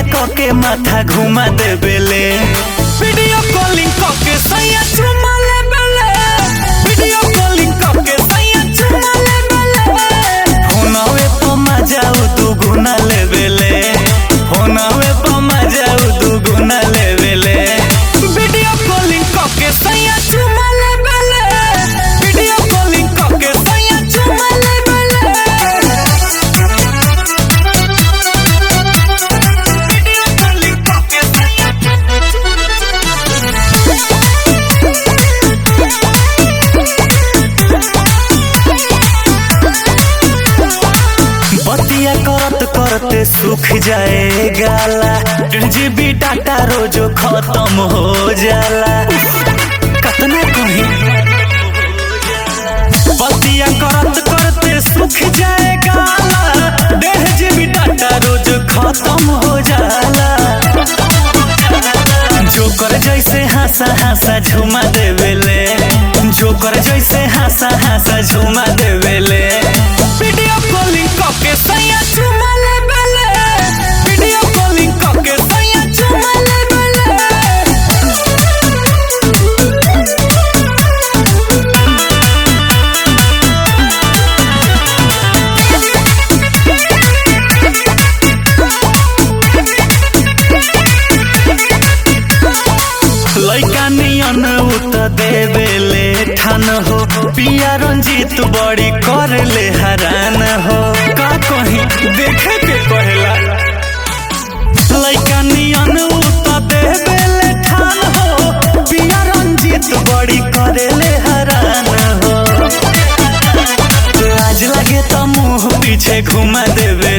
के माथा घुमा देबेले वीडियो कॉलिंग के सैया चुमा लेबेले वीडियो कॉलिंग के सैया चुमा लेबेले फोनवे पर मजाऊ दू गुना लेबेले फोनवे पर मजाऊ दू गुना लेबेले वीडियो कॉलिंग के सैया चुमा लेबेले वीडियो कॉलिंग के सैया चुमा लेबेले वीडियो कॉलिंग के सैया बतिया करत करते सूख जाए गाला डेढ़ जीबी डाटा रोजो खत्म हो जाला कतना कहीं बतिया करत करते सूख जाए गाला डेढ़ जीबी डाटा रोज खत्म हो जाला जोकर जैसे हंसा हंसा झुमा देवेले जोकर जैसे हंसा हंसा झुमा देवेले वीडियो कॉलिंग के सैया झुमा लेवेले वीडियो कॉलिंग के सैया झुमा लेवेले लैका नियन उत देवेले ठान हो पिया रंजीत बड़ी कर ले हरान हो का कहीं देखे के पहला लैका नियन उत देवेले ठान हो पिया रंजीत बड़ी करे ले हरान हो लाज लगे तो मुंह पीछे घुमा देवे